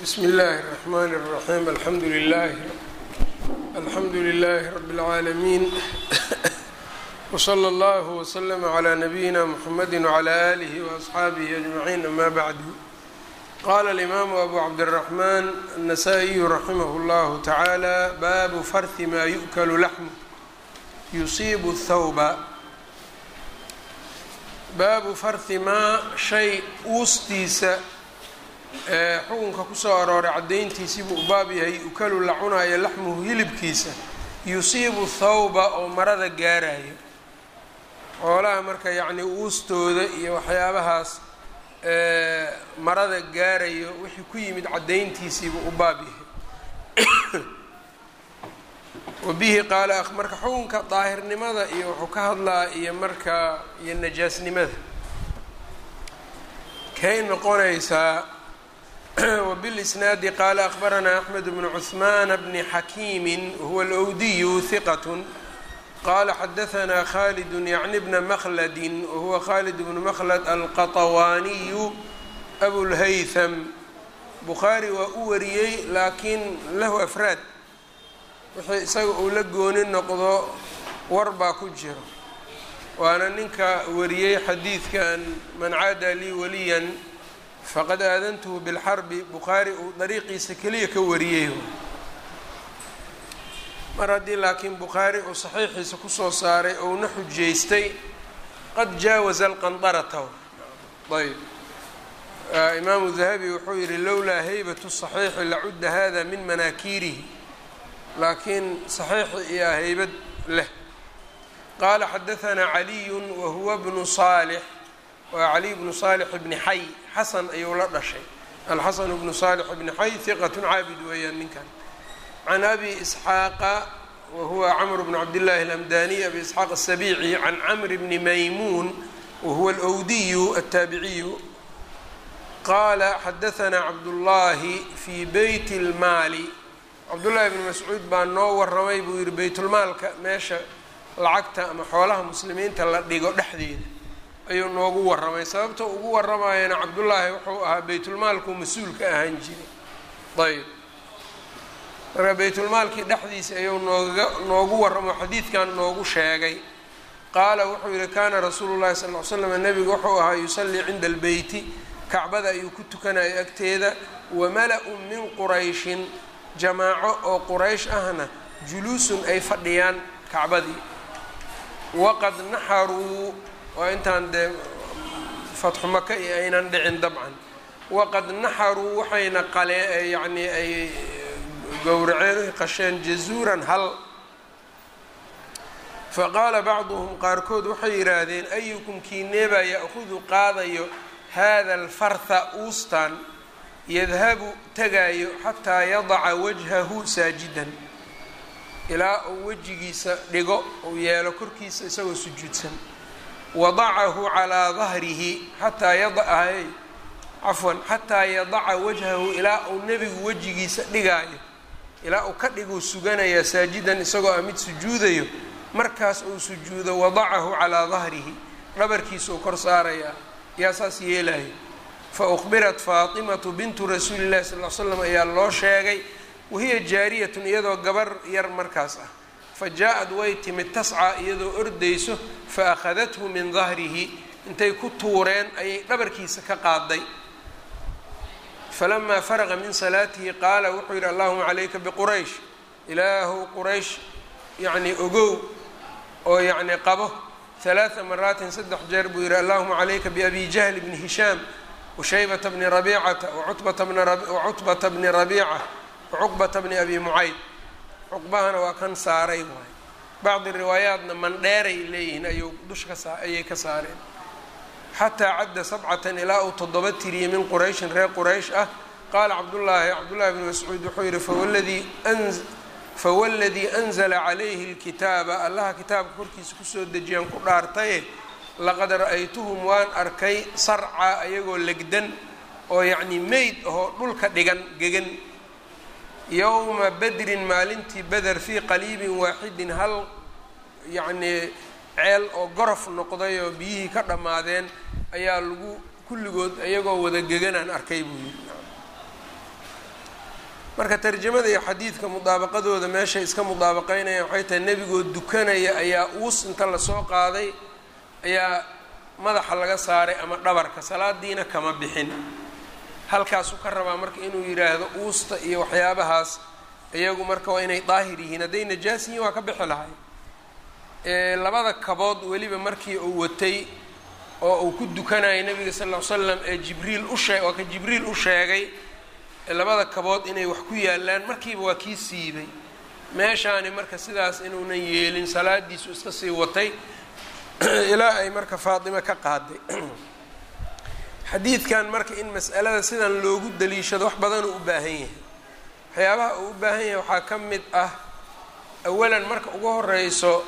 bsmi اllahi الرحmn الرaحيم alxamdu لlah alxamdu لlh رb العaalمين وslى اllه وslm عlى نbyina mحamedi وعlى آlih وأصxaabih أجمعين ama bعd qala الإmam أbu cabdالرحmn النsائي raximh اllah taعalى bab farhi ma yu'kl laxm yusiib الthwba baabu farhi maa shay uustiisa ee xukunka kusoo arooray caddayntiisii buu u baab yahay ukalu la cunaayo laxmuhu hilibkiisa yusiibu thawba oo marada gaarayo xoolaha marka yacnii uustooda iyo waxyaabahaas marada gaarayo wixii ku yimid caddayntiisiibuu u baab yahay wabihi qaala marka xukunka daahirnimada iyo wuxuu ka hadlaa iyo marka iyo najaasnimada kay noqonaysaa wbilisnaadi qaala akbaranaa axmed bnu cuhmaana bni xakiimi huwa alwdiyu hiqat qala xadahanaa khalidu yacni bna makhladi wahuwa khalid bnu makhlad alqaطawaaniyu abulhaytham bukhaari waa u wariyey laakiin lahu afraad wixii isaga uu la gooni noqdo war baa ku jiro waana ninka wariyey xadiidkan man caada lii waliyan faqad aadantuhu bilxarbi bukhaari uu dariiqiisa keliya ka wariyey mar haddii laakiin bukhaari uu saxiixiisa kusoo saaray ouna xujaystay qad jaawaza alqandarata ayb imaamu dahabi wuxuu yihi lowlaa haybatu saxiixi lacudda hada min manaakiirihi laakiin saxiixi iyo haybad leh qaala xadahanaa caliyu wahuwa bnu saalix waa caliy bnu saalix bni xay xasan ayuu la dhashay alxasan bnu saalix bni xay hiqat caabid weeyaan ninkan can abi isxaaqa wahuwa camr bnu cabdillahi alamdaniy abi isxaaq asabici can camri bni maymuun wahuwa alwdiyu altaabiciyu qaala xadahanaa cabdullaahi fii beyti lmaali cabdullaahi bni mascuud baa noo waramay buu yihi beytulmaalka meesha lacagta ama xoolaha muslimiinta la dhigo dhexdeeda ayuu noogu waramay sababta ugu waramayana cabdullaahi wuxuu ahaa beytulmaalku mas-uul ka ahaan jiray ayb marka beytulmaalkii dhexdiisa ayuu nooga noogu waramo xadiidkan noogu sheegay qaala wuxuu yihi kaana rasuulu llahi sal ly slam nebigu wuxuu ahaa yusallii cinda albeyti kacbada ayuu ku tukanaya agteeda wamala-un min qurayshin jamaaco oo quraysh ahna juluusun ay fadhiyaan kacbadii waqad naxaruu waa intaan dee fatxu maka iyo aynan dhicin dabcan waqad naxaruu waxayna qalee yacnii ay gowraceen qasheen jazuuran hal faqaala bacduhum qaarkood waxay yidhaahdeen ayukum kiineebaa ya'hudu qaadayo hada alfartha uustan yadhabu tagaayo xataa yadaca wajhahu saajidan ilaa uu wejigiisa dhigo uu yeelo korkiisa isagoo sujuudsan wadacahu calaa dahrihi xataa yadaay cafwan xataa yadaca wajhahu ilaa uu nebigu wejigiisa dhigaayo ilaa uu ka dhiguu suganayaa saajidan isagoo ah mid sujuudayo markaas uu sujuudo wadacahu calaa dahrihi dhabarkiisa uu kor saarayaa yaa saas yeelayo fa ukhbirat faatimatu bintu rasuuli llahi sal l slam ayaa loo sheegay wahiya jaariyatun iyadoo gabar yar markaas ah fa jaa-ad way timid tascaa iyadoo ordayso fa akhadathu min dahrihi intay ku tuureen ayay dhabarkiisa ka qaaday falamaa faraqa min salaatihi qaala wuxuu yidhi allahuma calayka biquraysh ilaahu quraysh yacnii ogow oo yacnii qabo halaaa maraatin saddex jeer buu yidhi allahuma calayka biabi jahl bni hishaam washaybata bni rabiicata wacutbata bni rabiica wacuqbata bni abi mucayd cuqbahana waa kan saaray waay bacdi riwaayaatna mandheeray leeyihiin ayuu dusha ka saa ayay ka saareen xataa cadda sabcatan ilaa uu toddoba tiriyey min qurayshin reer quraysh ah qaala cabdullaahi cabdullahi bni mascuud wuxuu yihi fawladii fawaladii anzala calayhi lkitaaba allaha kitaabka korkiisa kusoo dejiyaan ku dhaartaye laqad ra-aytuhum waan arkay sarca ayagoo legdan oo yacnii meyd ahoo dhulka dhigan gegan yowma badrin maalintii beder fii qaliibin waaxidin hal yacnii ceel oo gorof noqday oo biyihii ka dhammaadeen ayaa lagu kulligood iyagoo wada geganaan arkay buu yidhi marka tarjamada iyo xadiidka mudaabaqadooda meeshay iska mudaabaqeynayaan waxay tahay nebigoo dukanaya ayaa uus inta lasoo qaaday ayaa madaxa laga saaray ama dhabarka salaadiina kama bixin halkaasuu ka rabaa marka inuu yidhaahdo uusta iyo waxyaabahaas iyagu marka waa inay daahir yihiin hadday najaas yihiin waa ka bixi lahay labada kabood weliba markii uu watay oo uu ku dukanayay nabiga sal ll ly slam ee jibriil ushee waa ka jibriil u sheegay labada kabood inay wax ku yaalaan markiiba waa kii siibay meeshaani marka sidaas inuunan yeelin salaadiisu iska sii watay ilaa ay marka faatime ka qaaday xadiidkan marka in mas'alada sidan loogu daliishado wax badanuu u baahan yahay waxyaabaha uu u baahan yahay waxaa ka mid ah awalan marka ugu horeyso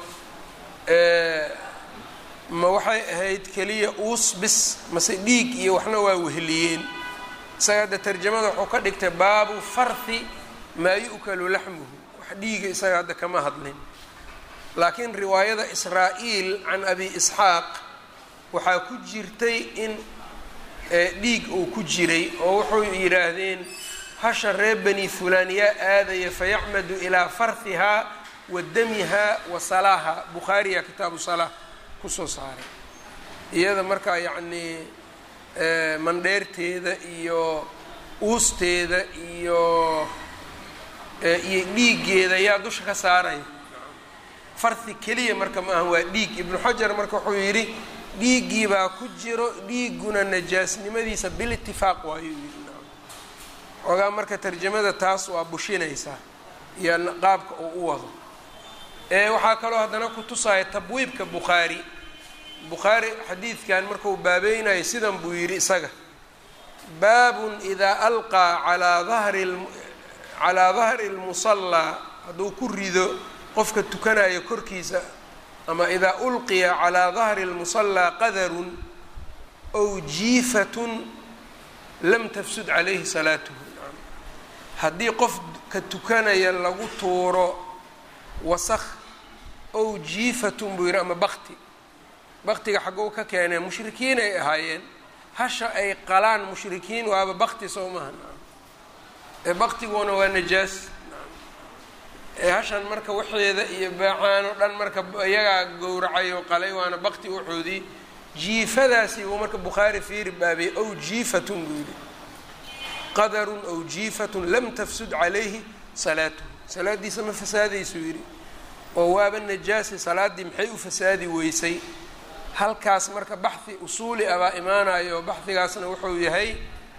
ma waxay ahayd keliya uus bis mase dhiig iyo waxna waa weheliyeen isaga hadda tarjamada wuxuu ka dhigtay baabu farhi maa yu'kalu laxmuhu wax dhiiga isaga hadda kama hadlin laakiin riwaayada israa-iil can abi isxaaq waxaa ku jirtay in dhiig uu ku jiray oo wuxuu yidhaahdeen hasha reer bani fulaan yaa aadaya fayacmadu ilaa farhihaa wa damihaa wa salaaha bukhaariya kitaabu salaa kusoo saaray iyada markaa yacnii mandheerteeda iyo uusteeda iyo iyo dhiiggeeda yaa dusha ka saaraya farhi keliya marka ma aha waa dhiig ibnu xajar marka wuxuu yidhi dhiiggii baa ku jiro dhiigguna najaasnimadiisa bilitifaaq waayuu yidhi xoogaa marka tarjamada taas waa bushinaysaa iyo qaabka uu u wado waxaa kaloo haddana ku tusaya tabwiibka bukhaari bukhaari xadiidkan markuu baabeynayo sidan buu yidhi isaga baabun idaa alqaa alaa dahri calaa dahri lmusallaa hadduu ku rido qofka tukanayo korkiisa ama idaa ulqiya calaa dahri lmusallaa qadarun ow jiifatun lam tafsud calayhi salaatuhu haddii qofka tukanaya lagu tuuro wasakh ow jiifatun buu yidhi ama bakti baktiga xaggou ka keeneen mushrikiin ay ahaayeen hasha ay qalaan mushrikiin waaba bakti soo maaha ee baktiguna waa najaas ee hashan marka waxeeda iyo baacaan oo dhan marka iyagaa gowracay oo qalay waana bakti uxoodii jiifadaasi buu marka bukhaari fiiri baabiyey ow jiifatun buu yidhi qadarun ow jiifatun lam tafsud calayhi salaatuhu salaadiisa ma fasaadaysuu yidhi oo waaba najaasi salaaddii maxay u fasaadi weysay halkaas marka baxhi usuuli abaa imaanayo baxhigaasna wuxuu yahay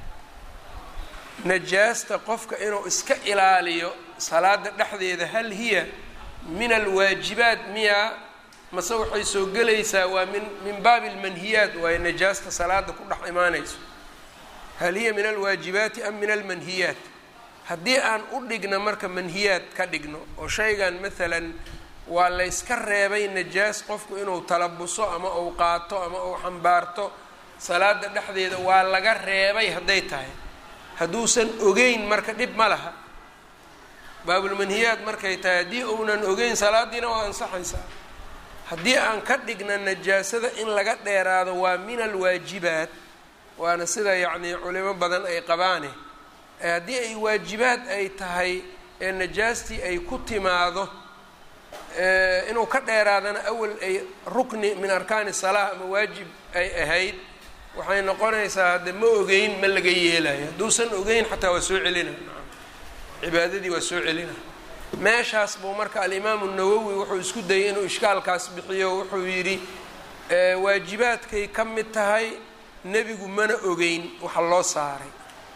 najaasta qofka inuu iska ilaaliyo salaada dhexdeeda hal hiya min alwaajibaat miyaa mase waxay soo gelaysaa waa min min baabi almanhiyaat waayo najaasta salaada ku dhex imaanayso hal hiya min alwaajibaati am min almanhiyaat haddii aan u dhigno marka manhiyaad ka dhigno oo shaygan maalan waa layska reebay najaas qofku inuu talabuso ama uu qaato ama uu xambaarto salaada dhexdeeda waa laga reebay hadday tahay hadduusan ogeyn marka dhib ma laha baabulmanhiyaad markay tahay haddii uunan ogeyn salaadiina waa ansaxaysaa haddii aan ka dhigna najaasada in laga dheeraado waa min alwaajibaat waana sida yacnii culimo badan ay qabaane haddii ay waajibaad ay tahay ee najaastii ay ku timaado inuu ka dheeraadana awal ay rukni min arkaani salaa ama waajib ay ahayd waxay noqonaysaa hadde ma ogeyn ma laga yeelayo hadduusan ogeyn xataa waa soo celina cibaadadii waa soo celina meeshaas buu marka alimaamu nawowi wuxuu isku dayay inuu ishkaalkaas bixiyo wuxuu yidhi waajibaadkay ka mid tahay nebigu mana ogeyn waxa loo saaray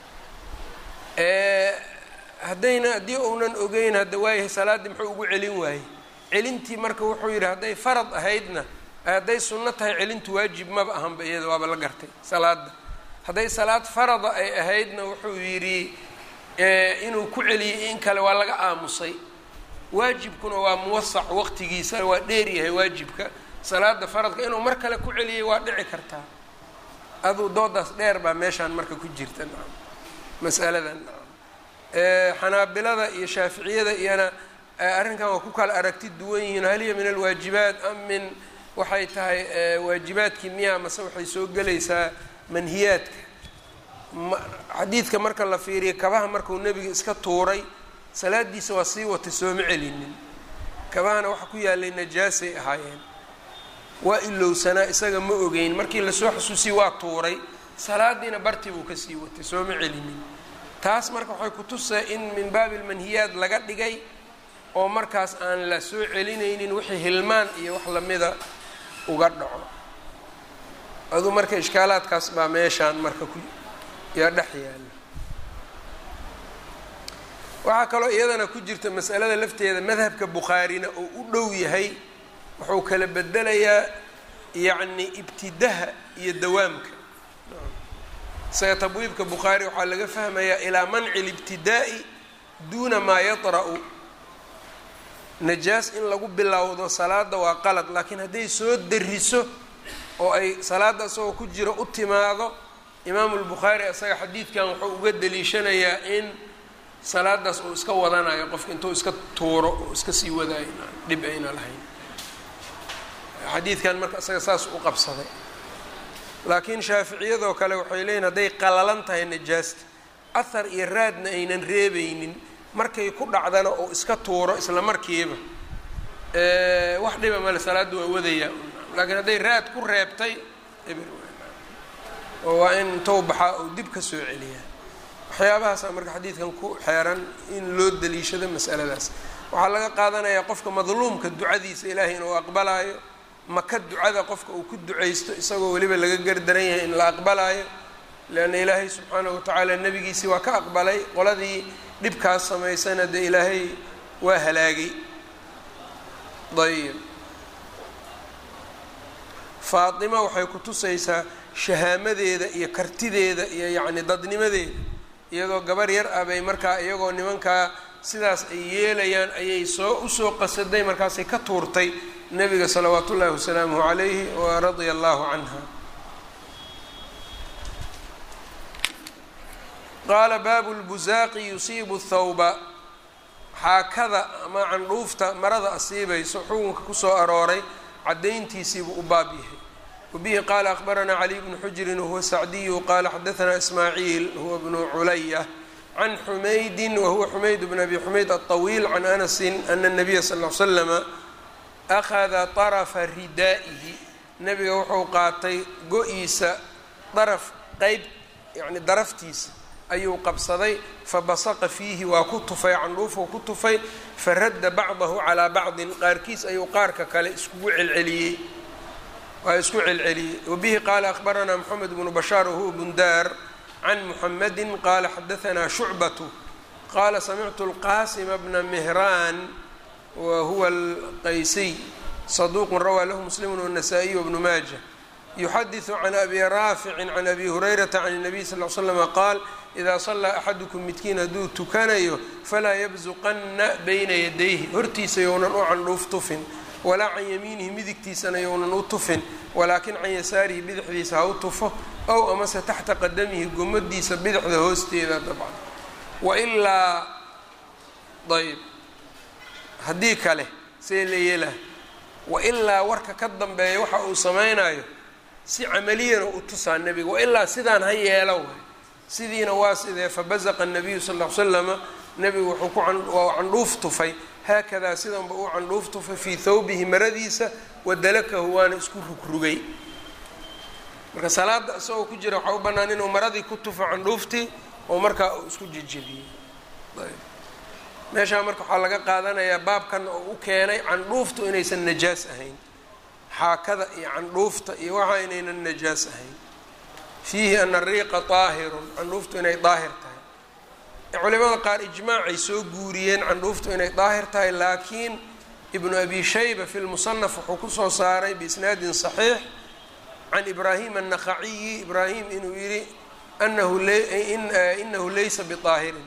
haddayna haddii uunan ogeyn hadda waayahay salaaddii muxuu ugu celin waayey celintii marka wuxuu yidhi hadday farad ahaydna hadday sunno tahay celintu waajib maba ahanba iyada waaba la gartay salaada hadday salaad farada ay ahaydna wuxuu yidhi inuu ku celiyey in kale waa laga aamusay waajibkuna waa muwasac waqtigiisa waa dheeryahay waajibka salaada faradka inuu mar kale ku celiyay waa dhici kartaa aduu doodaas dheer baa meeshaan marka ku jirta masaladan xanaabilada iyo shaaficiyada iyana arrinkan waa ku kala aragti duwan yihiin hal hiya min alwaajibaat am min waxay tahay waajibaadkii miyaa mase waxay soo gelaysaa manhiyaadka xadiidka marka la fiiriya kabaha markuu nebiga iska tuuray salaadiisa waa sii watay sooma celinin kabahana waxa ku yaalay najaasay ahaayeen waa ilowsanaa isaga ma ogeyn markii lasoo xasuusiyey waa tuuray salaadiina bartii buu kasii watay sooma celinin taas marka waxay ku tusay in min baabi lmanhiyaad laga dhigay oo markaas aan la soo celinaynin wixii hilmaan iyo wax lamida uga dhaco aduu marka ishkaalaadkaas baa meeshaan marka ku yaa dhex yaala waxaa kaloo iyadana ku jirta masalada lafteeda madhabka bukhaarina oo u dhow yahay wuxuu kala bedelayaa yacni ibtidaha iyo dawaamka isaga tabwiibka bukhaari waxaa laga fahmayaa ilaa manci libtidaa'i duuna maa yatra-u najaas in lagu bilowdo salaada waa qalad laakiin hadday soo dariso oo ay salaada isagoo ku jiro u timaado imaamu lbukhaari isaga xadiidkan wuxuu uga daliishanayaa in salaadaas uu iska wadanayo qofka intuu iska tuuro oo iska sii wadaayo dhib ayna lahayn xadiidkan marka isaga saas u qabsaday laakiin shaaficiyadoo kale waxay leeyihin hadday qalalan tahay najaasta ahar iyo raadna aynan reebaynin markay ku dhacdana oo iska tuuro isla markiiba wax dhiba male salaadda waa wadayaa laakiin hadday raad ku reebtay oo waa in intou baxaa oo dib ka soo celiyaa waxyaabahaasa marka xadiidkan ku xeeran in loo daliishado masaladaas waxaa laga qaadanayaa qofka madluumka ducadiisa ilaahay inuu aqbalaayo maka ducada qofka uu ku ducaysto isagoo weliba laga gardaran yahay in la aqbalaayo leanna ilaahay subxaanahu watacaala nebigiisii waa ka aqbalay qoladii dhibkaas samaysana dee ilaahay waa halaagay ayib faatima waxay ku tusaysaa shahaamadeeda iyo kartideeda iyo yacni dadnimadeeda iyadoo gabar yar ah bay markaa iyagoo nimankaa sidaas ay yeelayaan ayay soo usoo qasaday markaasay ka tuurtay nabiga salawaat ullaahi wasalaamuhu calayhi wa radia allahu canha qaala baabu lbusaaqi yusiibu thawba xaakada ama candhuufta marada asiibayso xukunka kusoo arooray cadayntiisiibuu u baab yahay wabihi qaala akhbaranaa caliy bnu xujrin wahuwa sacdiyu qaala xadaanaa ismaaciil huwa bnu culaya can xumaydin wahuwa xumayd bn abi xumayd aلطawiil can anasin ana الnabiya sal ll slama akhada طarafa ridaa'ihi nebiga wuxuu qaatay go-iisa daraf qeyb yani daraftiisa ayuu qabsaday fabasaqa fiihi waa ku tufay candhuufuu ku tufay faradda bacdahu calaa bacdin qaarkiis ayuu qaarka kale iskugu celceliyey waa isku celceliyey wabihi qaala akhbaranaa moxamed bnu bashaar wahuwa bundaar can muxamedi qaala xadaanaa shucbatu qaala samictu lqaasima bna mihraan wa huwa alqaysiy saduuqun rawaa lahu muslimu wanasaa-iy wbnu maaja yuxadiثu can abi raaficin can abi hurayrata can الnabiy sal l slama qaal idaa salaa axadukum midkiin hadduu tukanayo falaa yabsuqanna bayna yadayhi hortiisa younan u candhuuf tufin walaa can yamiinihi midigtiisana younan u tufin walaakin can yasaarihi bidixdiisa ha u tufo ow amase taxta qadamihi gomadiisa bidixda hoosteeda dabcan wailaa ayb haddii kale see la yeelaha wailaa warka ka dambeeya waxa uu samaynayo si camaliyana u tusaa nebiga wailaa sidaan ha yeelo waay sidiina waa sidee fabazaqa nabiyu sal l slama nebigu wuxuu ku waa candhuuf tufay haakadaa sidanba uu candhuuf tufay fii thawbihi maradiisa wadalakahu waana isku rugrugay marka salaada isagoo ku jira waxaa u bannaan inuu maradii ku tufo candhuuftii oo markaa uu isku jejebiyey meeshaa marka waxaa laga qaadanayaa baabkan oo u keenay candhuuftu inaysan najaas ahayn xaakada iyo candhuufta iyo waxa inaynan najaas ahayn fiihi ana ariiqa daahirun candhuuftu inay daahir tahay culimada qaar ijmaacay soo guuriyeen candhuuftu inay daahir tahay laakiin ibnu abi shayba fi lmusanaf wuxuu kusoo saaray biisnaadin saxiix can ibraahim annakhaciyi ibraahim inuu yihi anahu inahu laysa bidaahirin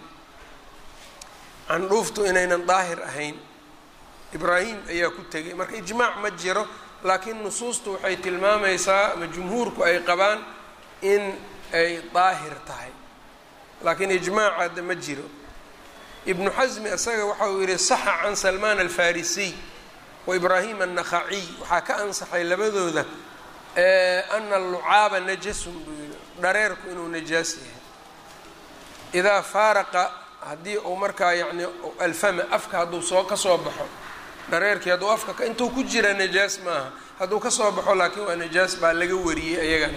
candhuuftu inaynan daahir ahayn ibraahim ayaa ku tegay marka ijmaac ma jiro laakiin nusuustu waxay tilmaamaysaa ama jumhuurku ay qabaan in ay daahir tahay laakiin ijmaacaada ma jiro ibnu xasmi isaga waxa uu yihi saxa can salmaan alfarisiy wa ibraahim annakhaciy waxaa ka ansaxay labadooda ana alucaaba najasun buu yihi dhareerku inuu najaas yahay idaa faaraqa haddii uu markaa yacni alfama afka hadduu soo ka soo baxo dhareerkii hadduu afka intuu ku jira najaas maaha hadduu ka soo baxo laakiin waa najaas baa laga wariyey ayagana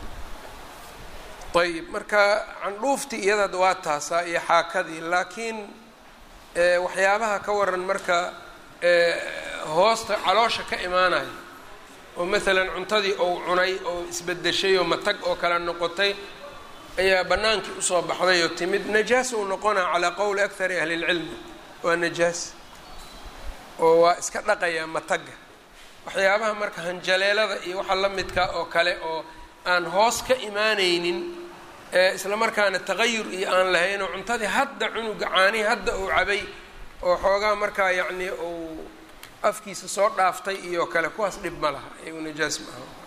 ayib marka candhuuftii iyada waa taasaa iyo xaakadii laakiin waxyaabaha ka waran marka hoosta caloosha ka imaanayo oo maalan cuntadii ou cunay oo isbedeshay oo matag oo kale noqotay ayaa bannaankii usoo baxday oo timid najaas uu noqonaa calaa qowli akthari ahli lcilmi waa najaas oo waa iska dhaqayaa matagga waxyaabaha marka hanjaleelada iyo waxa la midka oo kale oo aan hoos ka imaanaynin isla markaana tagayur iyo aan lahayn oo cuntadii hadda cunuga caanihi hadda uu cabay oo xoogaa markaa yacni uu afkiisa soo dhaaftay iyo kale kuwaas dhib ma laha iyagu najaas ma aha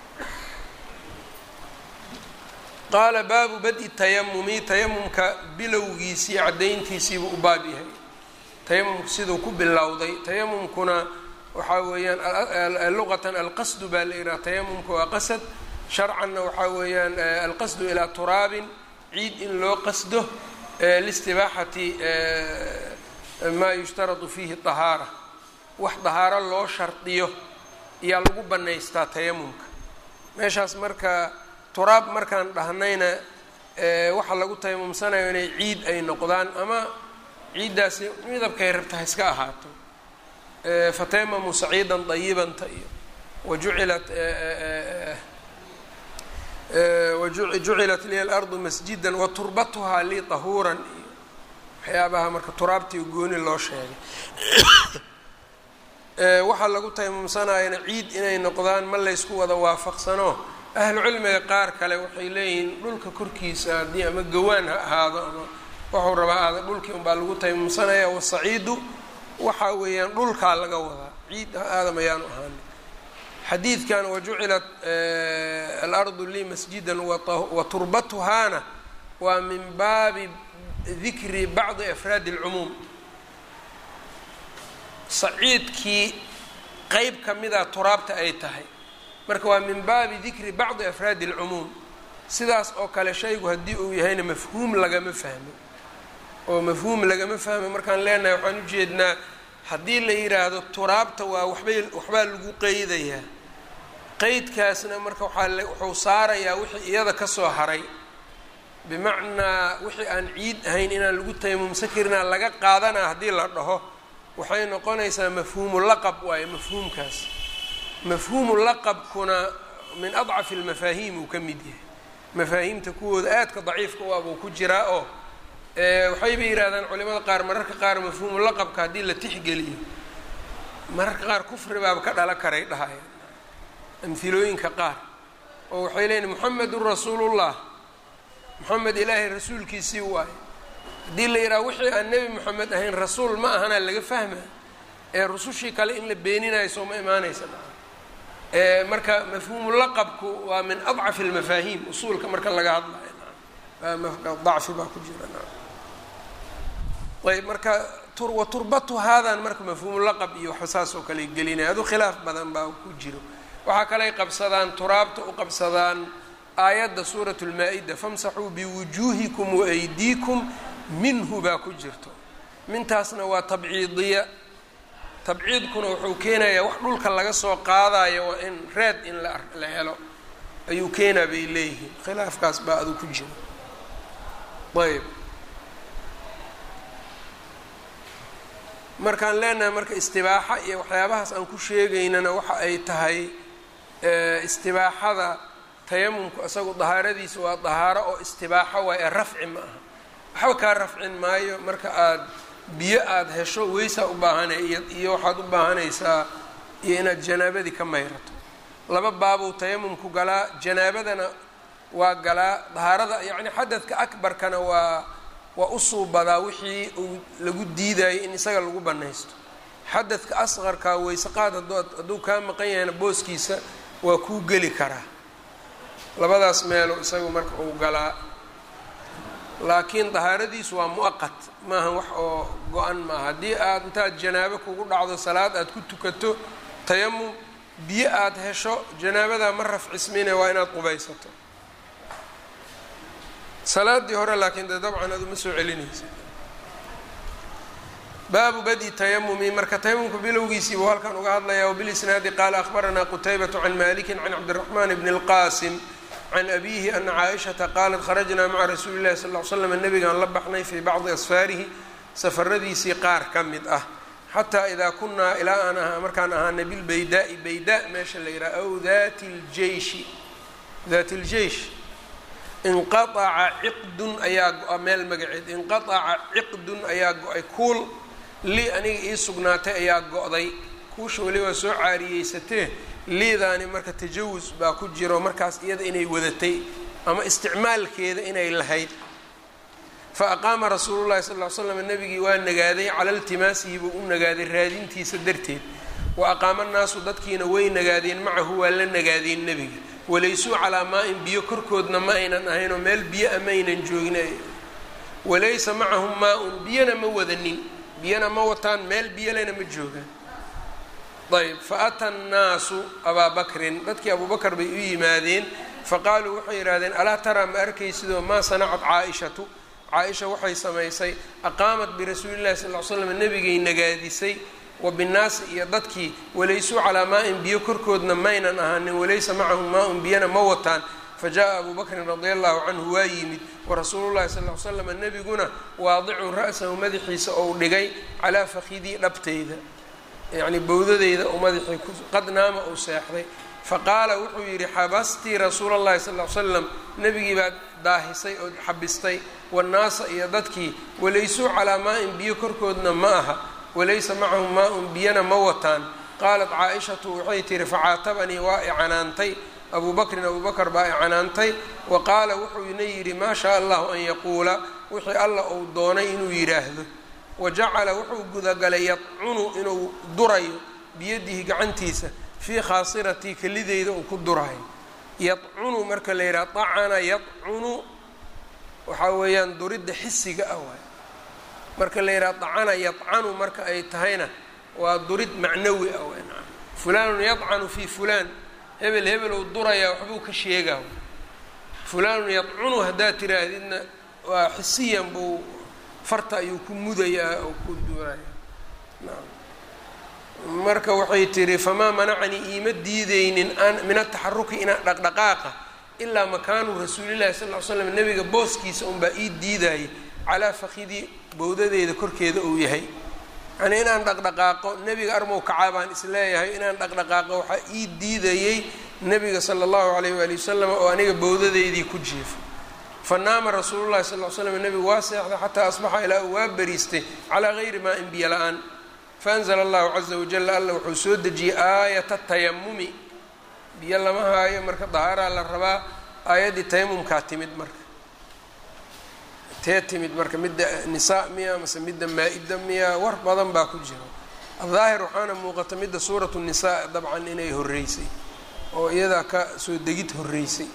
qaala baabu badi tayamumi tayamumka bilowgiisii caddayntiisiibuu u baab yahay tayamumku siduu ku bilowday tayamumkuna waxaa weeyaan luqatan alqasdu baa la yidhaha tayamumka waa qasad sharcanna waxaa weeyaan alqasdu ilaa turaabin ciid in loo qasdo listibaaxati maa yushtaradu fiihi dahaara wax dahaaro loo shardiyo ayaa lagu bannaystaa tayamumka meeshaas marka turaab markaan dhahnayna waxaa lagu tayamumsanayo inay ciid ay noqdaan ama ciiddaasi midabkay rabta ha iska ahaato fatayamamu saciidan dayibanta iyo wajucilat wajucilat liya alardu masjidan waturbatuhaa lii tahuuran iyo waxyaabaha marka turaabtii gooni loo sheegay waxaa lagu tayamumsanayana ciid inay noqdaan ma laysku wada waafaqsano ahlu cilmiga qaar kale waxay leeyihiin dhulka korkiisa haddii ama gawaan ha ahaado ama waxuu rabaa aada dhulkii unbaa lagu tayamumsanaya wasaciidu waxaa weeyaan dhulkaa laga wadaa ciid aadam ayaanu ahaani xadiidkan wajucilat alardu lii masjidan wa turbatuhaana waa min baabi dikri bacdi afraadi اlcumuum saciidkii qeyb ka mida turaabta ay tahay marka waa min baabi dikri bacdi afraadi اlcumuum sidaas oo kale shaygu haddii uu yahayna mafhuum lagama fahmo oo mafhuum lagama fahmo markaan leenahay waxaan ujeednaa haddii la yidhaahdo turaabta waa waxbay waxbaa lagu qeydayaa qeydkaasna marka waxaa wuxuu saarayaa wixii iyada kasoo haray bimacnaa wixii aan ciid ahayn inaan lagu tayamumsan karinaa laga qaadanaa haddii la dhaho waxay noqonaysaa mafhuumu laqab waayo mafhuumkaas mafhuumu laqabkuna min adcafi almafaahiim uu ka mid yahay mafaahiimta kuwooda aadka daciifka u abuu ku jiraa oo waxayba yidhahdaan culimada qaar mararka qaar mafhuumu laqabka haddii la tixgeliyo mararka qaar kufri baaba ka dhala karay dhahayaan amhilooyinka qaar oo waxay leeyiin moxamedun rasuulullah moxamed ilaahay rasuulkiisii waayo haddii la yidhaha wixii aan nebi moxamed ahayn rasuul ma ahanaa laga fahma ee rusushii kale in la beeninayo soo ma imaanaysa marka mafhuumu laqabku waa min adcafi almafaahiim usuulka marka laga hadlayo dacfi baa ku jira ayb marka wa turbatu haadan marka mafhuumu laqab iyo waxba saas oo kale gelinaya adu khilaaf badan baa ku jiro waxaa kaley qabsadaan turaabta u qabsadaan aayadda suurat lmaa-ida famsaxuu biwujuuhikum waaydiikum minhu baa ku jirto mintaasna waa tabciidiya tabciidkuna wuxuu keenayaa wax dhulka laga soo qaadayo waa in reed in la helo ayuu keenaa bay leeyihiin khilaafkaas baa adu ku jira ayb markaan leenahay marka istibaaxa iyo waxyaabahaas aan ku sheegaynana waxa ay tahay istibaaxada tayamumku isagu dahaaradiisa waa dahaaro oo istibaaxo waay ee rafci ma aha waxba kaa rafcin maayo marka aada biyo aada hesho weysaa u baahanay iyo waxaad u baahanaysaa iyo inaad janaabadii ka mayrato laba baabuu tayamumku galaa janaabadana waa galaa dahaarada yacni xadadka akbarkana waa waa u suubadaa wixii uu lagu diidayay in isaga lagu bannaysto xadadka asqarka weyseqaad hadduu kaa maqan yahayna booskiisa waa kuu geli karaa labadaas meelo isagu marka uu galaa laakiin dahaaradiisu waa mu'aqat maaha wax oo go-an maaha haddii aad intaad janaabo kugu dhacdo salaad aad ku tukato tayamum biyo aada hesho janaabadaa ma rafcismine waa inaad qubaysato salaadii hore laakiin dee dabcan adu ma soo celinaysa baabu badi tayamumi marka tayamumka bilowgiisii buu halkan uga hadlaya wbilisnaadi qaala akhbaranaa qutaybatu can maliki can cabdiraxman bni اlqasim can abihi ana caaishata qaalat kharajnaa maca rasuuli llahi sal l slam nabigaan la baxnay fii bacdi asfaarihi safaradiisii qaar ka mid ah xataa idaa kunaa ilaa aan ahaa markaan ahaanay bilbaydaai bayda meesha la yidhaha aw dati ljeishi daati ljeish inqaaca ciqdun ayaa go-a meel magaceed inqaaca ciqdun ayaa go-ay kuul lii aniga ii sugnaatay ayaa go-day kuusha weli waa soo caariyeysatee liidaani marka tajawus baa ku jiro markaas iyada inay wadatay ama isticmaalkeeda inay lahayd fa aqaama rasuulu llahi sal ll ly slam nabigii waa nagaaday cala iltimaasihi buu u nagaaday raadintiisa darteed wa aqaama nnaasu dadkiina way nagaadeen macahu waa la nagaadeen nebiga walaysuu calaa maa-in biyo korkoodna ma aynan ahaynoo meel biyo a maynan joogin walaysa macahum maa-un biyona ma wadanin biyona ma wataan meel biyolena ma joogaan ayb fa ata annaasu abaa bakrin dadkii abuubakar bay u yimaadeen faqaaluu waxay yidhahdeen alaa taraa ma arkaysidoo maa sanacat caa-ishatu caa-isha waxay samaysay aqaamat birasuuli llahi sal l slam nebigay nagaadisay wa binnaasi iyo dadkii walaysuu calaa maa-in biyo korkoodna maynan ahaanin walaysa macahum maa-un biyana ma wataan fa jaa abuu bakrin radia allahu canhu waa yimid warasuulullahi sal l slam nebiguna waadicun ra-sahu madaxiisa ou dhigay calaa fakidii dhabteyda yacni bowdadeyda uu madaxii qad naama uu seexday faqaala wuxuu yidhi xabastii rasuula llahi sal l slam nebigii baad daahisay oo xabistay wannaasa iyo dadkii walaysuu calaa maa-in biyo korkoodna ma aha walaysa macahum maa-un biyana ma wataan qaalat caa-ishatu waxay tihi facaatabanii waa i canaantay abuu bakrin abuu bakar baa i canaantay wa qaala wuxuuna yidhi maa shaa allahu an yaquula wixii alla uu doonay inuu yidhaahdo wa jacala wuxuu gudagalay yadcunu inuu durayo biyadihi gacantiisa fii khaasiratii kelideyda uu ku durayo yadcunu marka la yidhaha dacana yadcunu waxaa weeyaan duridda xisiga ah waay marka la yidhaha dacana yadcanu marka ay tahayna waa durid macnawi ah waay fulaanun yadcanu fii fulaan hebel hebel uu durayaa waxbuu ka sheegaa fulaanun yadcunu haddaad tiraahdidna waa xisiyan buu farta ayuu ku mudayaa oo ku duuraya marka waxay tihi famaa manacanii iima diideynin an min ataxaruki inaan dhaqdhaqaaqa ilaa makaanu rasuulillahi sal ly slam nebiga booskiisa unbaa ii diidayay calaa fakidii bowdadeeda korkeeda uu yahay yanii inaan dhaqdhaqaaqo nebiga armow kacaa baan isleeyahay inaan dhaqdhaqaaqo waxaa ii diidayey nebiga sala allahu alayh waali wasalam oo aniga bowdadeydii ku jiifo fa naama rasuulu llahi sal l slam nebigu waa seexday xataa asbaxa ilaa uu waa bariistay calaa gayri maa in biyo la-aan faanzla allahu caza wajala alla wuxuu soo dejiyey aayata tayamumi biyo lama haayo marka dahaaraa la rabaa aayaddii tayamumkaa timid marka tee timid marka midda nisaa miya mase midda maa-ida miya war badan baa ku jira adaahir waxaana muuqata midda suuratu nisaa dabcan inay horreysay oo iyadaa ka soo degid horreysay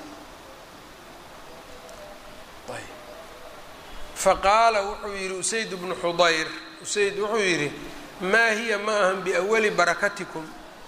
faqaala wuxuu yidhi usayd bnu xudayr usayd wuxuu yidhi maa hiya ma ahan biawali barakatikum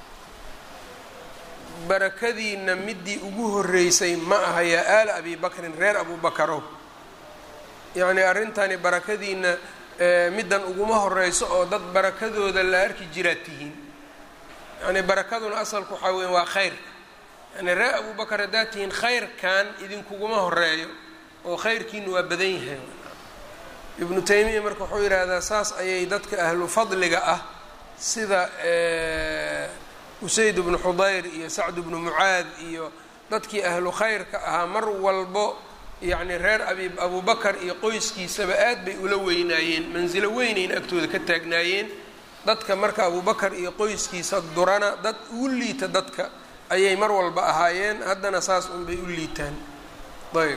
barakadiina midii ugu horreysay ma aha yaa aala abi bakrin reer abubakarow yacnii arrintani barakadiina middan uguma horeyso oo dad barakadooda la arki jiraad tihiin yacnii barakaduna asalku waxaa weya waa khayrka yani reer abubakar haddaad tihiin khayrkan idinkuguma horeeyo oo khayrkiinu waa badan yahay ibnu taymiya marka wuxuu yidhaahdaa saas ayay dadka ahlu fadliga ah sida usayd bnu xudayr iyo sacd bnu mucaad iyo dadkii ahlu khayrka ahaa mar walbo yacni reer abi abubakar iyo qoyskiisaba aad bay ula weynaayeen mansilo weynayna agtooda ka taagnaayeen dadka marka abubakar iyo qoyskiisa durana dad ugu liita dadka ayay mar walba ahaayeen haddana saas unbay u liitaan ayb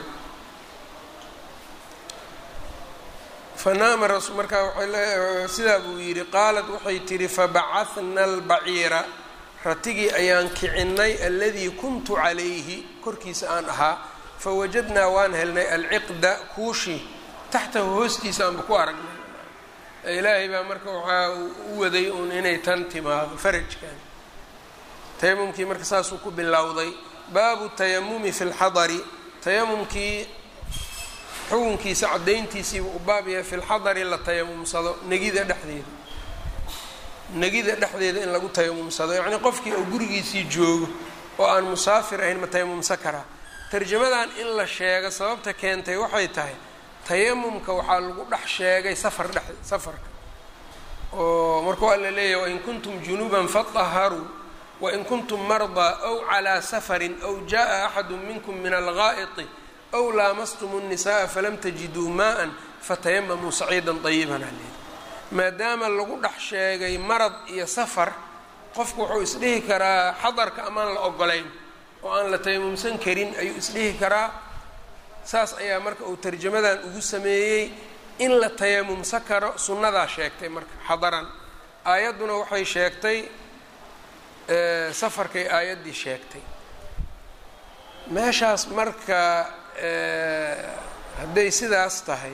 fanaama markaa waay sidaa buu yidhi qaalat waxay tihi fabacahna albaciira ratigii ayaan kicinay aladii kuntu calayhi korkiisa aan ahaa fawajadnaa waan helnay alciqda kuushi taxtahu hoostiisa aanba ku aragnay ilaahay baa marka waxaa u waday uun inay tan timaado farajkan tayamumkii marka saasuu ku bilowday baabu tayamumi fi lxadari tayamumkii xukunkiisa caddayntiisiiba u baab yahay fi lxadari la tayamumsado negida dhexdeeda negida dhexdeeda in lagu tayamumsado yacnii qofkii oo gurigiisii joogo oo aan musaafir ahayn ma tayamumsan karaa tarjamadan in la sheego sababta keentay waxay tahay tayamumka waxaa lagu dhex sheegay safar dhex safarka oo marka waa la leeyahay wain kuntum junuban fadaharuu wain kuntum mardaa aw calaa safarin aw jaa axadu minkum min algaa'iti aw laamastum الnisaءa falam tajiduu maءa fatayamamuu saciidan طayiban aleyh maadaama lagu dhex sheegay marad iyo safar qofku wuxuu isdhihi karaa xadarka amaan la ogolayn oo aan la tayamumsan karin ayuu isdhihi karaa saas ayaa marka uu tarjamadan ugu sameeyey in la tayamumsan karo sunnadaa sheegtay marka xadaran aayadduna waxay sheegtay safarkay aayaddii sheegtay meeshaas marka hadday sidaas tahay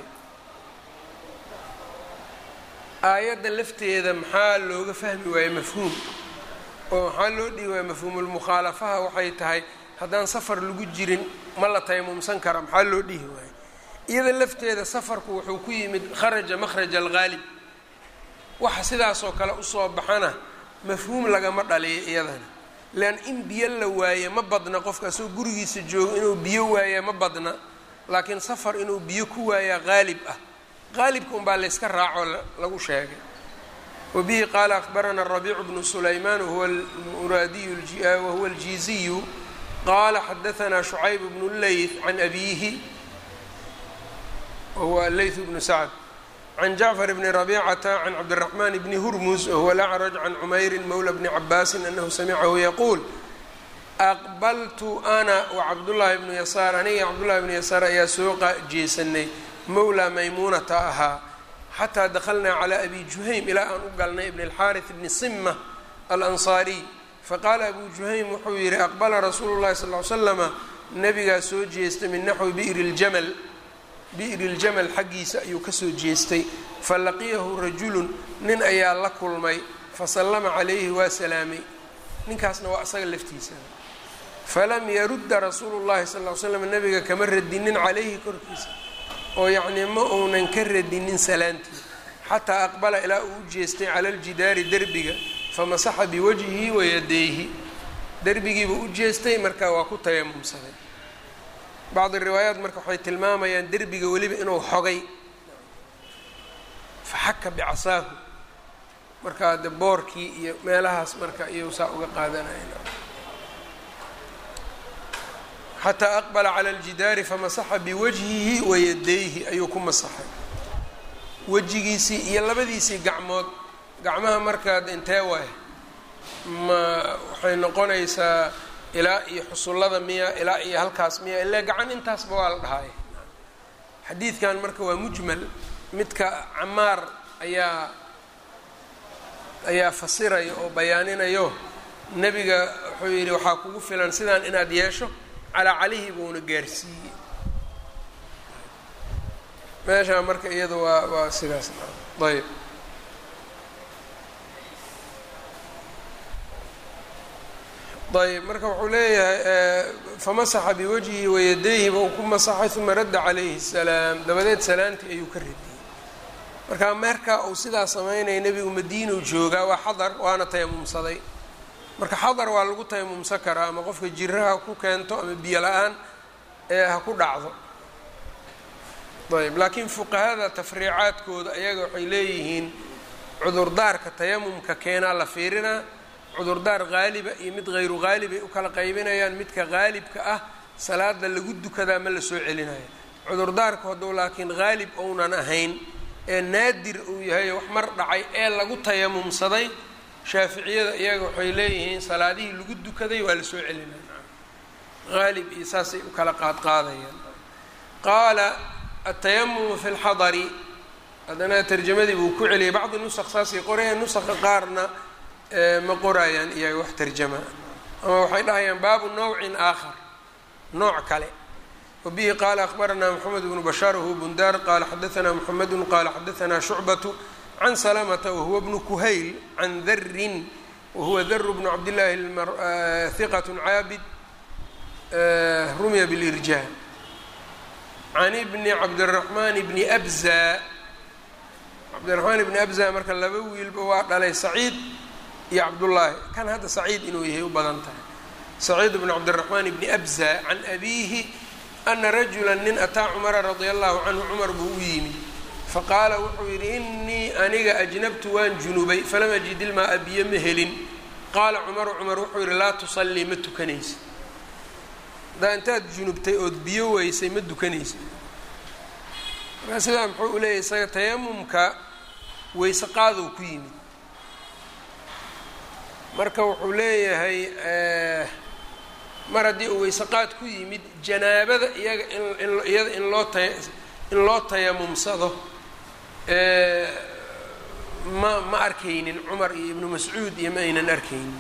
aayadda lafteeda maxaa looga fahmi waaye mafhuum oo maxaa loo dhihi waaya mafhuumulmukhaalafaha waxay tahay haddaan safar lagu jirin ma la tayamumsan kara maxaa loo dhihi waaye iyada lafteeda safarku wuxuu ku yimid kharaja makhraja alghaalib waxa sidaasoo kale usoo baxana mafhuum lagama dhaliyo iyadana lean in biyo la waaye ma badna qofka asagoo gurigiisa joogo inuu biyo waaya ma badna laakiin safar inuu biyo ku waayaa haalib ah qaalibka unbaa layska raaco lagu sheegay wa bihi qaala akhbarana rabiicu bnu sulaymaan wahuwa muraadiyu wahuwa aljiiziyu qaala xadaanaa shucayb bnu leyth can abiihi wahuwa leyth bnu sacd can jacfar bni rabicata can cabdiraxmaan bni hurmus wahuwa alacraj can cumayrin mowla bni cabaasin anahu samicahu yaquul aqbaltu ana wacabdullaahi bnu yasaar aniga cabdullahi bnu yasaar ayaa soo jeesanay mowlaa maymuunata ahaa xataa dakhalnaa calaa abi juhaym ilaa aan u galnay ibn alxaaris bni sima alansaariy faqaala abu juhaym wuxuu yidhi aqbala rasuulu llahi sal ly slama nabigaa soo jeestay min naxwi bi'ri ljamal bi'ri ljamal xaggiisa ayuu kasoo jeestay falaqiyahu rajulun nin ayaa la kulmay fasallama calayhi waa salaamay ninkaasna waa asaga laftiisa falam yarudda rasuulu llahi sal ly slam nabiga kama radinin calayhi korkiisa oo yacnii ma uunan ka radinin salaantii xataa aqbala ilaa uu u jeestay cala aljidaari derbiga famasaxa biwajhihi wayadayhi derbigiibuu u jeestay markaa waa ku tayamumsaday bacdi riwaayaat marka waxay tilmaamayaan derbiga weliba inuu xogay faxaka bicasaahu markaa de boorkii iyo meelahaas marka iyou saa uga qaadanaya xataa aqbala cala aljidaari famasaxa biwajhihi wayadayhi ayuu ku masaxay wejigiisii iyo labadiisii gacmood gacmaha markaad intee waay ma waxay noqonaysaa ilaa iyo xusullada miya ilaa iyo halkaas miya ilaa gacan intaasba waa la dhahaay xadiidkan marka waa mujmal midka camaar ayaa ayaa fasiraya oo bayaaninayo nebiga wuxuu yidhi waxaa kugu filan sidaan inaad yeesho calaa calihi buuna gaarsiiyey meeshaa marka iyada waa waa sidaas ayb ayb marka wuxuu leeyahay famasaxa biwajhihi wayadayhi ba uu ku masaxay uma radda calayhi salaam dabadeed salaantii ayuu ka radiyey marka meerkaa uu sidaa samaynaya nebigu madiinuu joogaa waa xadar waana tayamumsaday marka xadar waa lagu tayamumsan karaa ama qofka jiraha ku keento ama biyo la-aan ee ha ku dhacdo ayb laakiin fuqahada tafriicaadkooda ayaga waxay leeyihiin cudurdaarka tayamumka keenaa la fiirinaa cudurdaar haaliba iyo mid hayru haalibay u kala qaybinayaan midka haalibka ah salaada lagu dukadaa ma la soo celinayo cudurdaarku hadduu laakiin haalib ounan ahayn ee naadir uu yahay wax mar dhacay ee lagu tayamumsaday shaaficiyada iyaga waxay leeyihiin salaadihii lagu dukaday waa la soo celinaya haalib iyo saasay u kala qaadqaadayaan qaala atayamumu fi lxadari haddana tarjamadii buu ku celiyay bacdi nusaq saasay qorayaan nusaqa qaarna ma qorayaan iyaga wax tarjama ama waxay dhahayaan baabu nawcin aakhar nooc kale wabihi qaala akhbaranaa moxamed bnu bashaar wahuwa bundaar qaala xadaanaa moxamedu qaala xadaanaa shucbatu can salamata wahuwa bnu kuhayl can darin wahuwa daru bnu cabdillaahi hiqat caabid rumya bilirjaa can ibni cabdiraxmaan bni abza cabdiraxmaan ibni abza marka laba wiilba waa dhalay saciid iyo cabdullaahi kan hadda saciid inuu yahay u badan tahay saciid bnu cabdiraxmaan bni abza can abiihi ana rajula nin ataa cumara radia allahu canhu cumar buu u yimi faqaala wuxuu yidhi inii aniga ajnabtu waan junubay falam ajid ilmaa biyo ma helin qaala cumaru cumar wuxuu yidhi laa tusallii ma tukanaysa haddaa intaad junubtay ood biyo weysay ma dukanaysa markaa sidaa muxuu u leeyahy isaga tayamumka weyse qaadow ku yimid marka wuxuu leeyahay mar haddii uu weyse qaad ku yimid janaabada iyaga in iyada in loo ta in loo tayamumsado ma ma arkaynin cumar iyo ibnu mascuud iyo ma aynan arkaynin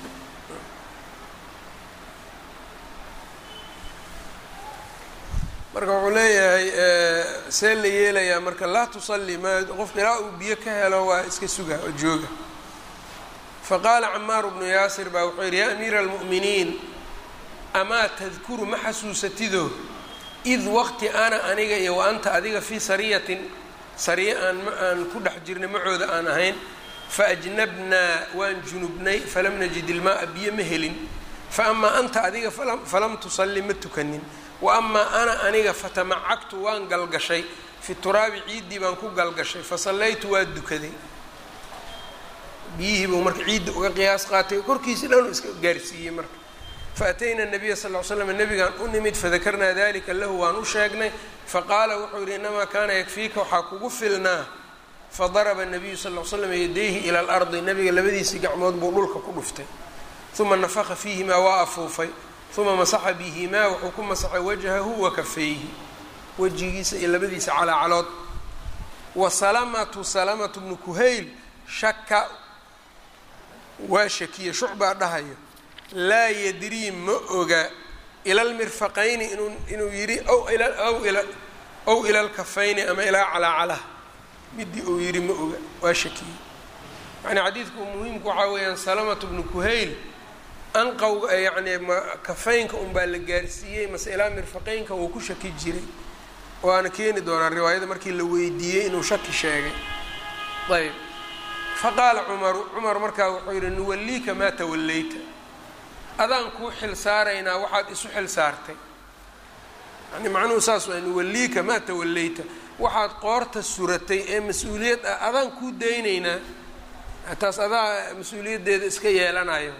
marka wuxuu leeyahay see la yeelayaa marka laa tusalli ma qofka ilaa uu biyo ka helo waa iska suga oo jooga faqaala camaaru bnu yaasir baa wuxuu yidhi yaa amiira almu'miniin amaa tadkuru ma xasuusatido id waqti ana aniga iyo wa anta adiga fii sariyatin sariye aan aan ku dhex jirnay macooda aan ahayn faajnabnaa waan junubnay falam najid ilmaaa biyo ma helin fa amaa anta adiga falam tusalli ma tukanin wa amaa ana aniga fatamacagtu waan galgashay fi turaabi ciiddii baan ku galgashay fasallaytu waa dukaday biyihii buu marka ciidda uga qiyaas qaatay korkiisi dhan iska gaarsiiyey marka faatayna nabiya sal l slam nabigaan u nimid fadakarnaa dalika lahu waan u sheegnay faqaala wuxuu yidhi inamaa kaana yakfiika waxaa kugu filnaa fadaraba nabiyu sal l slam yadayhi ila alardi nabiga labadiisii gacmood buu dhulka ku dhuftay uma nafaqa fiihimaa waa afuufay uma masaxa bihimaa wuxuu ku masaxay wajhahu wa kafayhi wejigiisa iyo labadiisa calaacalood wa salamatu salamatu bnu kuhayl shaka waa shakiye shucbaa dhahayo laa yadrii ma oga ila lmirfaqayni inuu inuu yidhi ow ila aw ila ow ila lkafayni ama ilaa calaacalaha midii uu yidhi ma oga waa shakiyey yani xadiidku muhiimku waxaa weeyaan salamatu bnu kuhayl anqowga yacni ma kafaynka unbaa la gaarsiiyey mase ilaa mirfaqeynka wuu ku shaki jiray waana keeni doonaa riwaayada markii la weydiiyey inuu shaki sheegay ayb faqaala cumaru cumar markaa wuxuu yidhi nuwalliika maa tawallayta adaan kuu xil saaraynaa waxaad isu xil saartay yani macnuhu saas waa nuwalliika maa tawallayta waxaad qoorta suratay ee mas-uuliyad ah adaan kuu daynaynaa taas adaa mas-uuliyaddeeda iska yeelanayo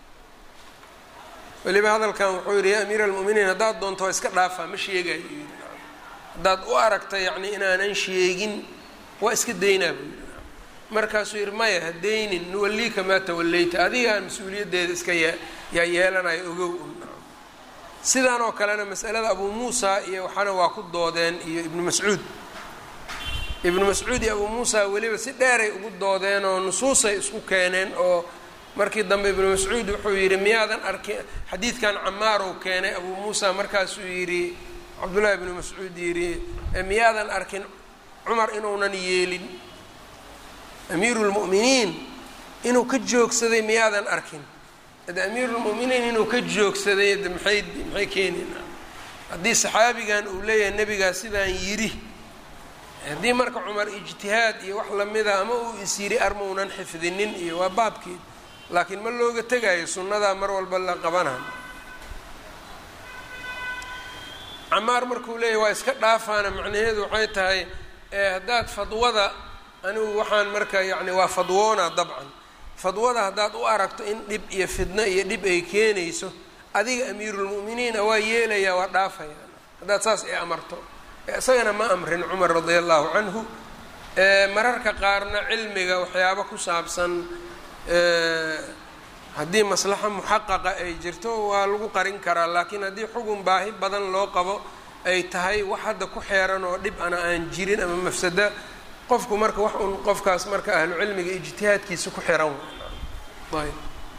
weliba hadalkan wuxuu yidhi yaa amiira almu'miniin haddaad doonto waa iska dhaafaa ma sheegayo yidhi haddaad u aragta yacni inaanan sheegin waa iska daynaa buu yidhi markaasuu yidhi maya ha daynin nuwalliika maa tawallayta adigaan mas-uuliyaddeeda iska ye yaa yeelanayo ogow sidaan oo kalena masalada abuu muusa iyo waxaana waa ku doodeen iyo ibnu mascuud ibnu mascuud iyo abuu muusa weliba si dheeray ugu doodeen oo nusuusay isku keeneen oo markii dambe ibnu mascuud wuxuu yidhi miyaadan arkin xadiidkan camaarow keenay abuu muusa markaasuu yidhi cabdullaahi ibnu mascuud yidhi miyaadan arkin cumar inuunan yeelin amiiru lmu'miniin inuu ka joogsaday miyaadan arkin de amiirulmu'miniin inuu ka joogsaday de maxay maxay keenaynaa haddii saxaabigan uu leeyahay nebigaa sidaan yidhi haddii marka cumar ijtihaad iyo wax lamida ama uu is yidhi armaunan xifdinin iyo waa baabkeed laakiin ma looga tegayo sunnadaa mar walba la qabanayo camaar markuu leeyahy waa iska dhaafaana macnaheedu waxay tahay haddaad fadwada anigu waxaan marka yacni waa fadwoona dabcan fadwada haddaad u aragto in dhib iyo fidno iyo dhib ay keenayso adiga amiirulmu'miniina waa yeelayaa waa dhaafaya haddaad saas i amarto isagana ma amrin cumar radia allahu canhu mararka qaarna cilmiga waxyaabo ku saabsan haddii maslaxa muxaqaqa ay jirto waa lagu qarin karaa laakiin haddii xugun baahi badan loo qabo ay tahay wax hadda ku xeeran oo dhib ana aan jirin ama mafsada qofku marka wax un qofkaas marka ahlu cilmiga ijtihaadkiisa ku xiran ayb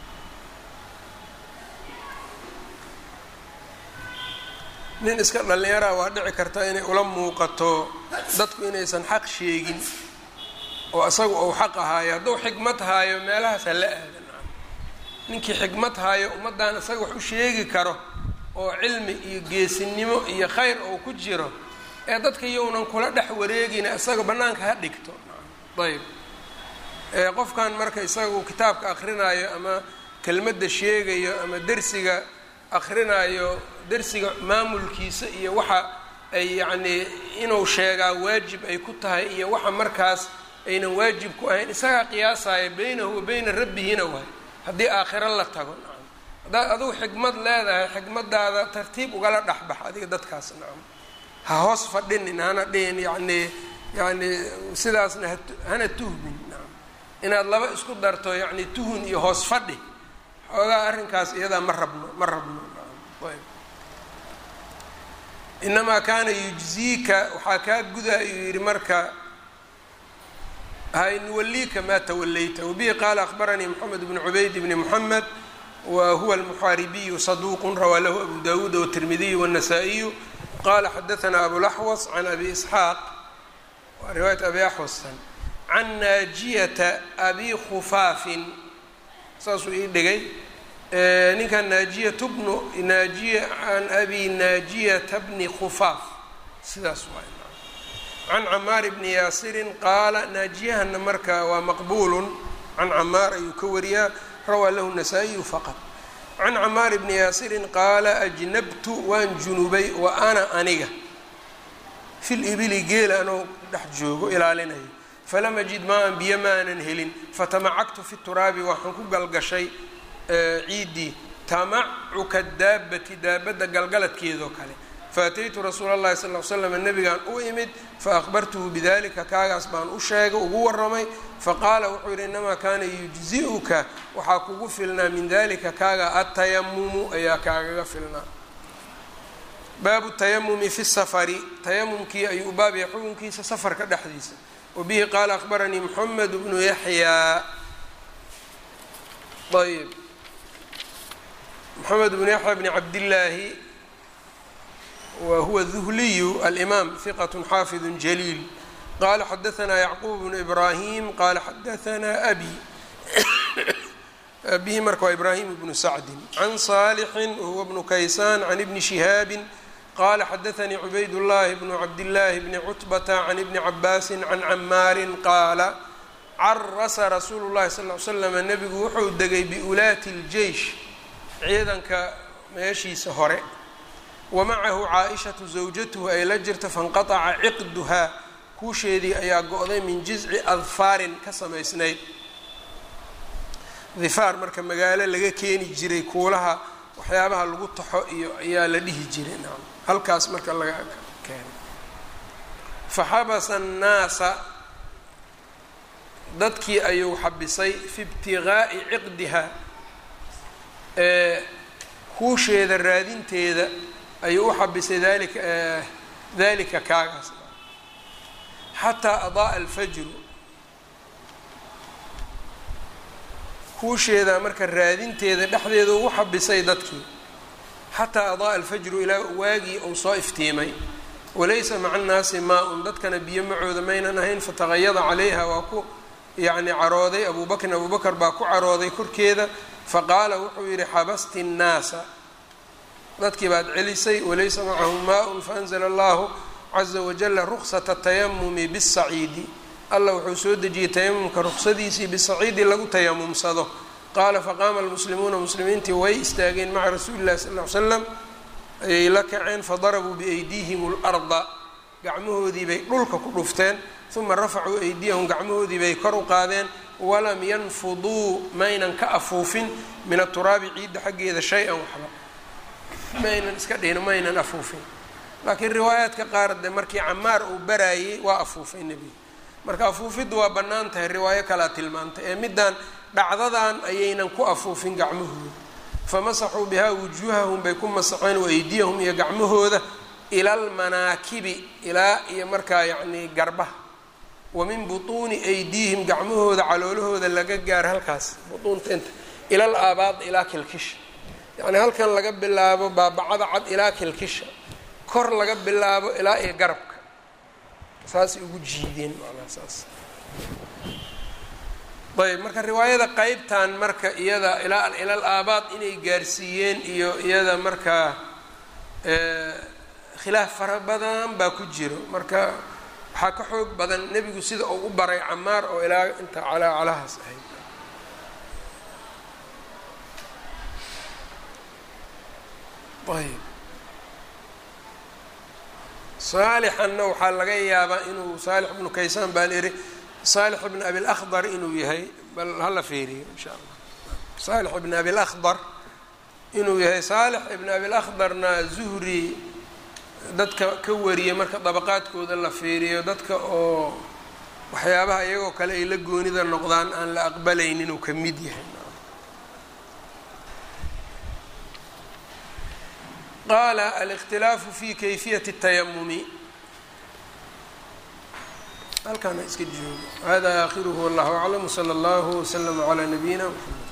nin iska dhallinyaraa waa dhici karta inay ula muuqato dadku inaysan xaq sheegin oo isaga ou xaq ahaayo hadduu xikmad haayo meelahaas ha la aadan ninkii xikmad haayo ummaddan isaga wax u sheegi karo oo cilmi iyo geesinimo iyo khayr oo ku jiro ee dadka yownan kula dhex wareegina isaga bannaanka ha dhigto ayb qofkan marka isagu kitaabka akrinaayo ama kelmadda sheegayo ama dersiga akrinaayo dersiga maamulkiisa iyo waxa ay yacnii inuu sheegaa waajib ay ku tahay iyo waxa markaas aynan waajib ku ahayn isagaa qiyaasaya beynahu wa beyna rabbihina waay haddii aakhiro la tago nacam haddaad adigu xikmad leedahay xikmadaada tartiib ugala dhexbax adiga dadkaas nacam ha hoos fadhinin hana dhihin yacnii yacni sidaasna ha hana tuhmin nacam inaad laba isku darto yacni tuhun iyo hoos fadhi xoogaa arrinkaas iyadaa ma rabno ma rabno ayb inamaa kaana yujziika waxaa kaa guda ayuu yidhi marka nuwaliika maa tawalayta wabihi qaala akhbaranii moxamed bnu cubayd bni moxamed wa huwa almuxaaribiyu saduuqun rawaa lahu abu dawuud wtirmidiyu wالnasaa-iyu qala xadaanaa abulaxwas can abi isxaaq waa riwaayat abi axwastan can naajiyata abi khufaafin saasuu ii dhigay ninkan naajiyat bnu naajiya can abi naajiyata bni khufaaf sidaas waay can camaar bni yaasirin qaala naajiyahana marka waa maqbuulun can camaar ayuu ka wariyaa rawaa lahu nasaa-iyu faqad can camaar bni yaasirin qaala ajnabtu waan junubay wa ana aniga fil ibili geela anoo dhex joogo ilaalinayo falam ajid maa-an biyo ma aanan helin fatamacagtu fi turaabi waxaan ku galgashay ciiddii tamacuka daabati daabadda galgaladkeedoo kale faataytu rasuula اllahi sal l slam nabigaan u imid faahbartuhu bidalika kaagaas baan u sheegay ugu waramay faqaala wuxuu yidhi inamaa kaana yujzi'uka waxaa kugu filnaa min dalika kaaga atayamumu ayaa kaagaga filnaa baabu tayamumi fi safari tayamumkii ayuu u baabaya xukunkiisa safarka dhexdiisa wabihi qaala akhbaranii moxamed bnu yaxyaa ayb moxamed bnu yaxya bni cabdillaahi whuwa duhliyu alimaam hiqat xaafidu jaliil qala xadaanaa yacquub bnu ibraahim qala xadaanaa abi abihi marka waa ibraahim bnu sacdin can saalixin wahuwa bnu kaysaan can ibni shihaabin qala xadaanii cubayd llahi bnu cabdillaahi bni cutbata can ibni cabaasin can camaarin qaala carasa rasuulu llahi sal l slam nebigu wuxuu degay biulaati ljeish ciidanka meeshiisa hore wamacahu caa-ishatu zawjatuhu ay la jirta fanqataca ciqduhaa kuusheedii ayaa go-day min jizci adfaarin ka samaysnayd difaar marka magaalo laga keeni jiray kuulaha waxyaabaha lagu taxo iyo ayaa la dhihi jiray nacam halkaas marka laga keenay faxabasa annaasa dadkii ayuu xabisay fi ibtiqaa'i ciqdiha ee kuusheeda raadinteeda ayuu u xabisay dalika dalika kaagaas xataa adaaa alfajru kuusheeda marka raadinteeda dhexdeeda ugu xabisay dadkii xataa adaaa alfajru ilaa waagii uu soo iftiimay walaysa maca annaasi maa-un dadkana biyo macooda maynan ahayn fataqayada calayha waa ku yacni carooday abuu bakrin abuu bakar baa ku carooday korkeeda faqaala wuxuu yidhi xabasti nnaasa dadkii baad celisay walaysa macahum maa-un faanzla allahu caza wajala ruksata tayamumi bisaciidi allah wuxuu soo dejiyey tayamumka ruksadiisii bisaciidi lagu tayamumsado qaala faqaama almuslimuuna muslimiintii way istaageen maca rasuuli llahi sal ly slam ayay la kaceen fadarabuu biaydiihim larda gacmahoodii bay dhulka ku dhufteen uma rafacuu aydiyahum gacmahoodii bay kor u qaadeen walam yanfuduu maynan ka afuufin min aturaabi ciidda xaggeeda shay-an waxba maynan iska dhihin maynan afuufin laakiin riwaayaadka qaar de markii camaar uu baraayey waa afuufay nebiga marka afuufiddu waa bannaan tahay riwaayo kalaa tilmaantay ee middan dhacdadan ayaynan ku afuufin gacmahooda famasaxuu bihaa wujuuhahum bay ku masaxeen waeydiyahum iyo gacmahooda ila almanaakibi ilaa iyo markaa yacnii garbaha wa min butuuni aydiihim gacmahooda caloolahooda laga gaaro halkaas butuunta inta ila al aabaad ilaa kilkisha yacni halkan laga bilaabo baabacada cad ilaa kilkisha kor laga bilaabo ilaa iyo garabka saasay ugu jiideen macnaha saas ayb marka riwaayada qeybtan marka iyada ilaa ilal aabaad inay gaarsiiyeen iyo iyada markaa khilaaf fara badan baa ku jiro marka waxaa ka xoog badan nebigu sida uu u baray camaar oo ilaa inta calaacalahaas ahayd ayb saalixanna waxaa laga yaabaa inuu saalix ibnu kaysaan baan iri saalix ibn abi lakhdar inuu yahay bal hala fiiriyo insha allah saalix ibn abi lakhdar inuu yahay saalix ibn abi lakhdarna zuhri dadka ka wariyay marka dabaqaadkooda la fiiriyo dadka oo waxyaabaha iyagoo kale ay la goonida noqdaan aan la aqbalaynin inuu ka mid yahay qaala alikhtilaafu fi kayfiyati الtayamumi halkaana iska joogo hada aakhiruhu wallahu aclam wslى اllahu wslama calى nabiyina mxamed